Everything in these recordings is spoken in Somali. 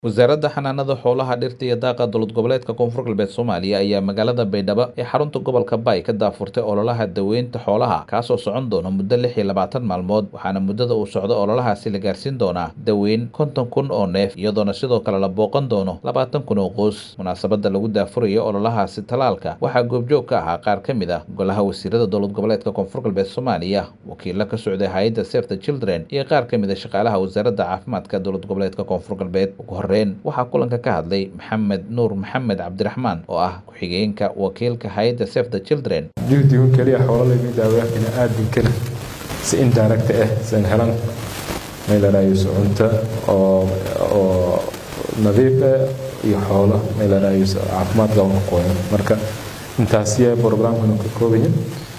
wasaaradda xanaanada xoolaha dhirta iyo daaqa dowlad goboleedka koonfur galbeed soomaaliya ayaa magaalada baydhabo ee xarunta gobolka baay ka daafurtay ololaha daweynta xoolaha kaasoo socon doona muddo lix iyo labaatan maalmood waxaana muddada uu socdo ololahaasi la gaarsiin doonaa daweyn konton kun oo neef iyadoona sidoo kale la booqan doono labaatan kun oo qoys munaasabada lagu daafurayo ololahaasi talaalka waxaa goobjoog ka ahaa qaar ka mid ah golaha wasiirada dowlad goboleedka koonfur galbeed soomaaliya wakiilo ka socday hay-adda save the children iyo qaar ka mid a shaqaalaha wasaaradda caafimaadka dowlad goboleedka koonfur galbeed ugu horreyn waxaa kulanka ka hadlay maxamed nuur maxamed cabdiraxmaan oo ah ku-xigeenka wakiilka hay-adda save the children juhdigu keliya xoolo laga daaweya bini-aadinkana si indirect ah san helan meelaraayus cunto oo oo nadiif ah iyo xoolo meelaraayus caafimaad qaba ka qoyan marka intaasiya programkanu ka koobayin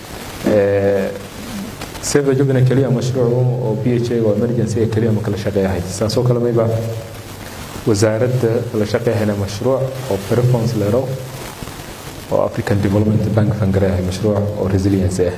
save the children keliya mashruucu oo b h a oo emergency keliya ma kala shaqeeyahay saasoo kale mayba wasaaradda la shaqeeyahayna mashruuc oo performance lero oo african development bank fangareeyahay mashruuc oo resilience ah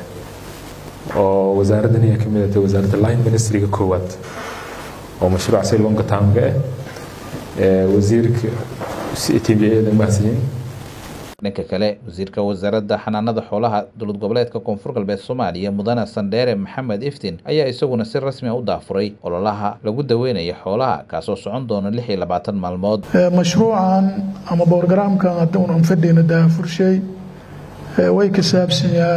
oo wasaaraddan ayaa ka mid atay wasaaradda line ministryga koowaad oo mashruuc silwanka taamga ah wasiirka tbada mahadsanyiin dhanka kale wasiirka wasaaradda xanaanada xoolaha dowlad goboleedka koonfur galbeed soomaaliya mudane sandheere maxamed iftin ayaa isaguna si rasmi a u daafuray ololaha lagu daweynayo xoolaha kaasoo socon doona lix iyo labaatan maalmood mashruucan ama borogaraamkan hadduunan fadhiyna daafurshay way ka saabsanyaa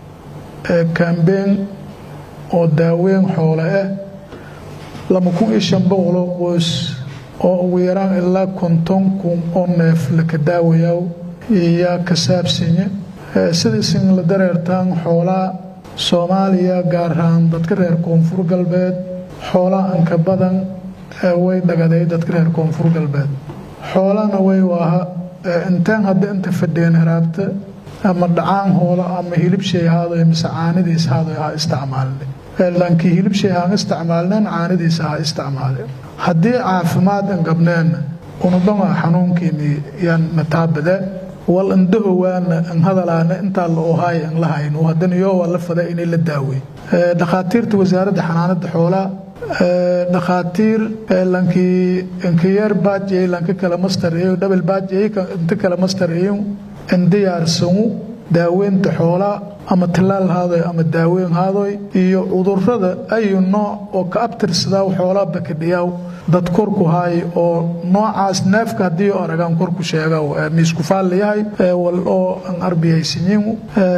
kambeen oo daaweyn xoole ah laba kun iyo shan boqoloo qoys oo ugu yaraan ilaa konton kun oo neef laka daawayaa yaa ka saabsanya sidaisin la dareertaan xoolaa soomaaliya gaar ahaan dadka reer koonfur galbeed xoolaa anka badan way dhagaday dadka reer koonfur galbeed xoolana way waaha intaan hadda inta fadheen haraabta ama dhacaan hoola ama hilibshay haadoy mise caanidiis haadoy ha isticmaalne laakiin hilibshay haan isticmaalneen caanidiis ha isticmaale haddii caafimaad an gabneenna unudhama xanuunkiini yaan nataabade wal indhahowaana an hadalaana intaa la ohaay an la hayno haddana yoo waa la fada inay la daawey dhakhaatiirta wasaaradda xanaanada xoolaa dhakhaatiir lankii inkayeer baajey lanka kala mastareeyo dhabel baajey inta kala mastareeyo in diyaarsanu daaweynta xoolaa ama tallaal haadoy ama daaweyn haadoy iyo cudurrada ayu nooc oo ka abtirsadaa xoolaa bakadhiyaaw dad korku haay oo noocaas neefka haddii aragaan korku sheega miiskufaalayahay wal oo an arbiyaysanyin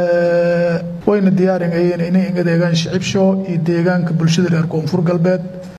wayna diyaaringayeen inay inga deegaan shicibsho iyo deegaanka bulshada reer koonfur galbeed